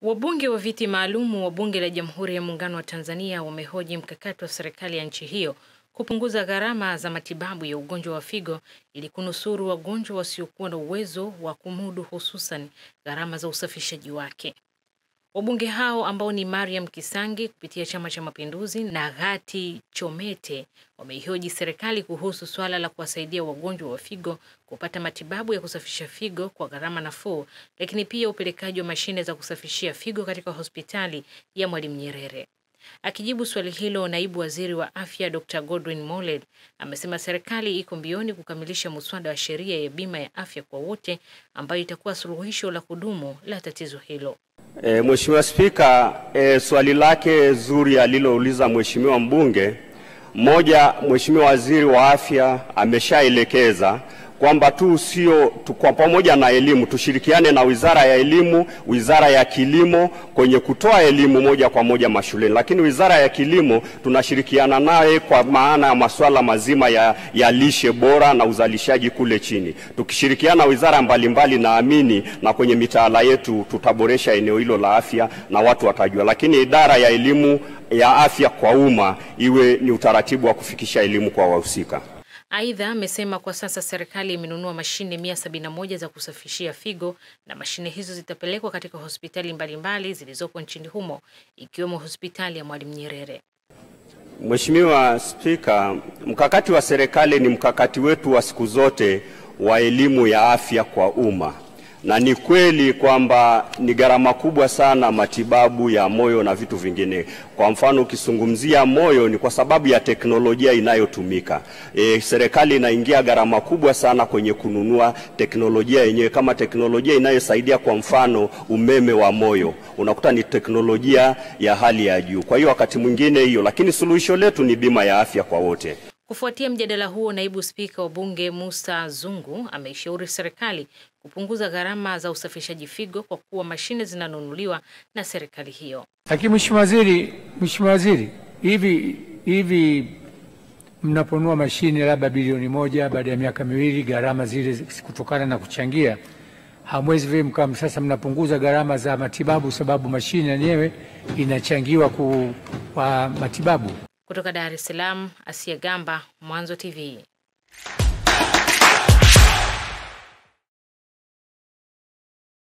Wabunge wa viti maalumu wa Bunge la Jamhuri ya Muungano wa Tanzania wamehoji mkakati wa serikali ya nchi hiyo kupunguza gharama za matibabu ya ugonjwa wa figo ili kunusuru wagonjwa wasiokuwa na uwezo wa kumudu hususan gharama za usafishaji wake. Wabunge hao ambao ni Mariam Kisangi kupitia Chama cha Mapinduzi na Ghati Chomete wameihoji serikali kuhusu swala la kuwasaidia wagonjwa wa figo kupata matibabu ya kusafisha figo kwa gharama nafuu, lakini pia upelekaji wa mashine za kusafishia figo katika hospitali ya Mwalimu Nyerere. Akijibu swali hilo, naibu waziri wa afya Dr Godwin Mollel amesema serikali iko mbioni kukamilisha muswada wa sheria ya bima ya afya kwa wote ambayo itakuwa suluhisho la kudumu la tatizo hilo. E, Mheshimiwa Spika, e, swali lake zuri alilouliza Mheshimiwa mbunge, moja, Mheshimiwa Waziri wa Afya ameshaelekeza kwamba tu sio tu, kwa pamoja na elimu tushirikiane na Wizara ya Elimu, Wizara ya Kilimo kwenye kutoa elimu moja kwa moja mashuleni, lakini Wizara ya Kilimo tunashirikiana naye kwa maana ya masuala mazima ya, ya lishe bora na uzalishaji kule chini. Tukishirikiana wizara mbalimbali, naamini na kwenye mitaala yetu tutaboresha eneo hilo la afya na watu watajua, lakini idara ya elimu ya afya kwa umma iwe ni utaratibu wa kufikisha elimu kwa wahusika. Aidha, amesema kwa sasa serikali imenunua mashine 171 za kusafishia figo na mashine hizo zitapelekwa katika hospitali mbalimbali zilizopo nchini humo ikiwemo hospitali ya Mwalimu Nyerere. Mheshimiwa Spika, mkakati wa serikali ni mkakati wetu wa siku zote wa elimu ya afya kwa umma, na ni kweli kwamba ni gharama kubwa sana matibabu ya moyo na vitu vingine. Kwa mfano, ukizungumzia moyo ni kwa sababu ya teknolojia inayotumika. E, serikali inaingia gharama kubwa sana kwenye kununua teknolojia yenyewe, kama teknolojia inayosaidia kwa mfano umeme wa moyo, unakuta ni teknolojia ya hali ya juu. Kwa hiyo wakati mwingine hiyo, lakini suluhisho letu ni bima ya afya kwa wote. Kufuatia mjadala huo, naibu spika wa bunge Musa Zungu ameishauri serikali kupunguza gharama za usafishaji figo kwa kuwa mashine zinanunuliwa na serikali hiyo. Lakini mheshimiwa waziri, mheshimiwa waziri, hivi hivi mnaponunua mashine labda bilioni moja baada ya miaka miwili, gharama zile kutokana na kuchangia, hamwezi vile mkam sasa mnapunguza gharama za matibabu, sababu mashine yenyewe inachangiwa ku, kwa matibabu. Kutoka Dar es Salaam, Asia Gamba, Mwanzo TV.